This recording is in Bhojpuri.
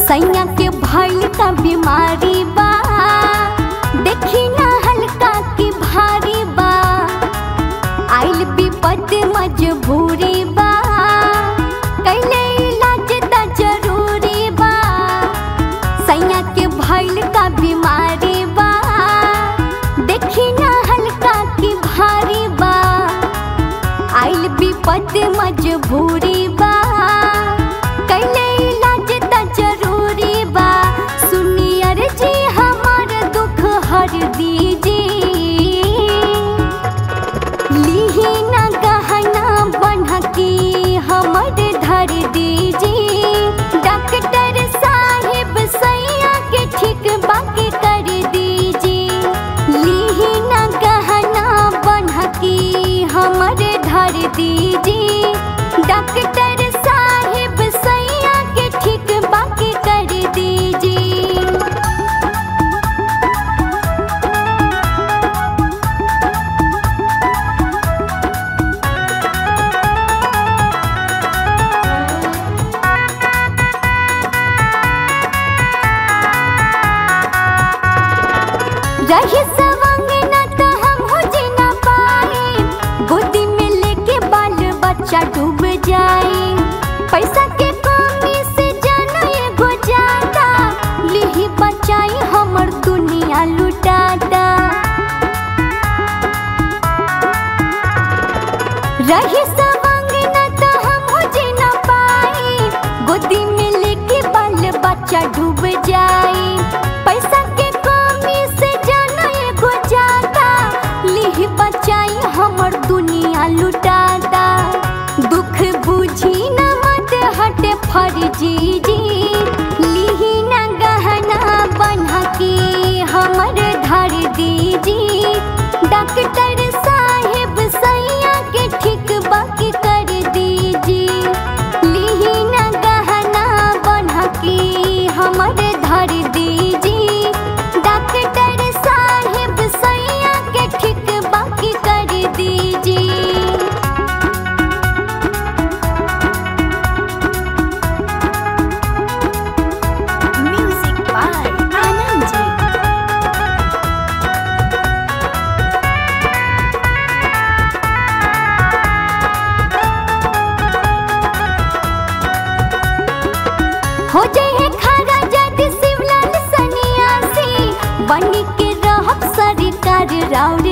सैया के भइल का बीमारी बा देखी ना हल्का की भारी बा आइल विपद मजबूरी बा कैले इलाज त जरूरी बा सैया के भइल का बीमारी बा देखी ना हल्का की भारी बा आइल विपद मजबूरी बा कैले इलाज त जरूरी बा सुनियर जी हमार दुख हर दीजिए लिही ना गहना बनकी हमर धर दीजिए डॉक्टर साहिब सैया के ठीक बाकी कर दीजिए लिही ना गहना बनकी हमर धर दीजिए डॉक्टर साहिब सैया के ठीक बाकी कर दीजिए रही सवंग न तो हम हो जी ना पाए गोदी में लेके बाल बच्चा डूब जाए पैसा के कमी से जाना एगो जाता लिही बचाई हमर दुनिया लुटाता रही सवंग न तो हम हो जी ना पाए गोदी में लेके बाल बच्चा डूब जाए पैसा के कमी से जाना एगो जाता लिह बचाई हमर दुनिया लुटाता दुख बुझी न मत हटे फर्जी जी लिही न गहना बन्हा के हमर धर दीजी डॉक्टर साहेब सैया के ठीक बाकी कर दीजी लिही न गहना बन्हा के हमर धर दीजी डॉक्टर साहेब सैया के ठीक बाकी कर दीजी Music by Anandji. हो जाए खारा जद शिवलाल सन्यासी बनी के रहब सरकार राउर